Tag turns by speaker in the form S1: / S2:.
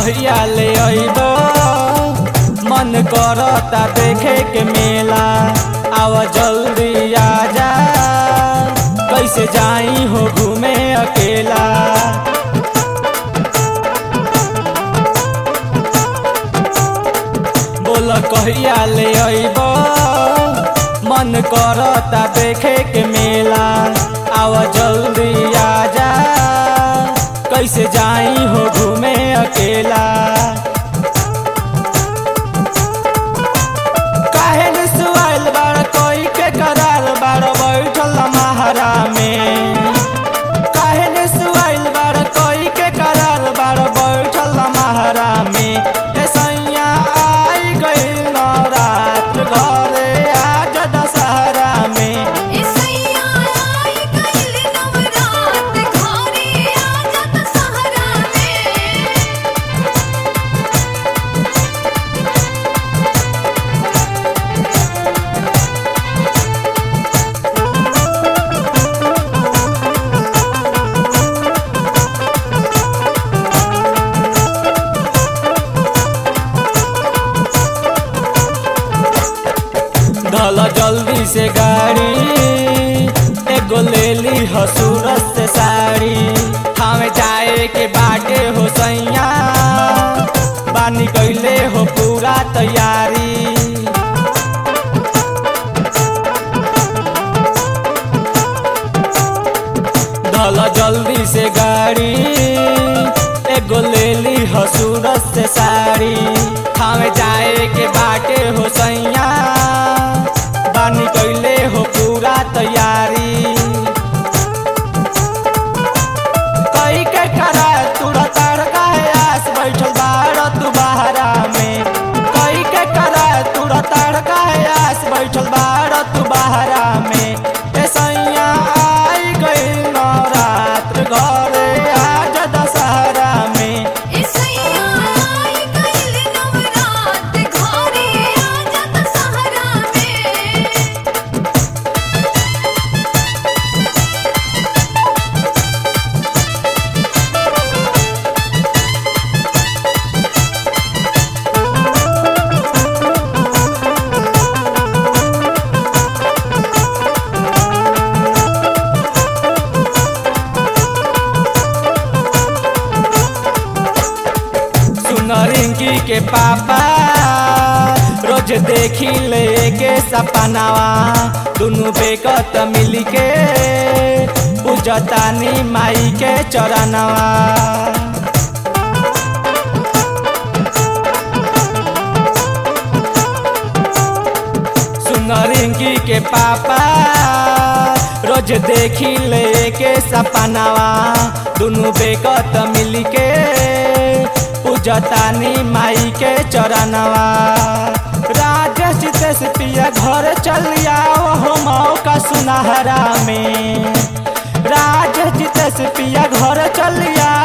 S1: कहिया ले अइबो मन करता देखे के मेला आव जल्दी आजा कैसे जाई हो घूमे अकेला बोल कहिया ले अइबो मन करता देखे के मेला आव जल्दी आजा कैसे जाई हो घूमे अकेला काहे न सुआइल बाड़ कोई के करार बाड़ बैठल महारा में काहे न सुआइल बाड़ कोई के करार बाड़ बैठल महारा में ए सैया आई गइल नवरात्र घरे आज दशहरा में
S2: इसैया आई गइल नवरात घरे आजा दशहरा में
S1: धल जल्दी से गाड़ी एगो ले ली हो सूरत से साड़ी हमें जाए के बाटे हो सैया बानी कैले हो पूरा तैयारी धल जल्दी से गाड़ी एगो ले ली हो सूरत से साड़ी हमें जाए के बाटे हो सैया बानी कैले हो पूरा तैयारी कई के करा तुरा तड़का है आस बैठल बाड़ तू बहरा में कई के करा तुरा तड़का है आस बैठल बाड़ तू बहरा में ए सैया आई गइल नवरात्र घरे आज दशहरा में
S2: इसैया आई गइल नवरात घरे आजा दशहरा में
S1: सुन रिंकी के पापा रोज देखी ले के सपनावा दुनु बेकत मिल के पूजतानी माई के चरणवा सुन रिंकी के पापा रोज देखी ले के सपनावा दुनु बेकत मिल के पूजतानी माई के चरणवा राजेश जितेश पिया घर चल आओ हो मौका सुनहरा में राजेश जितेश पिया घर चल आओ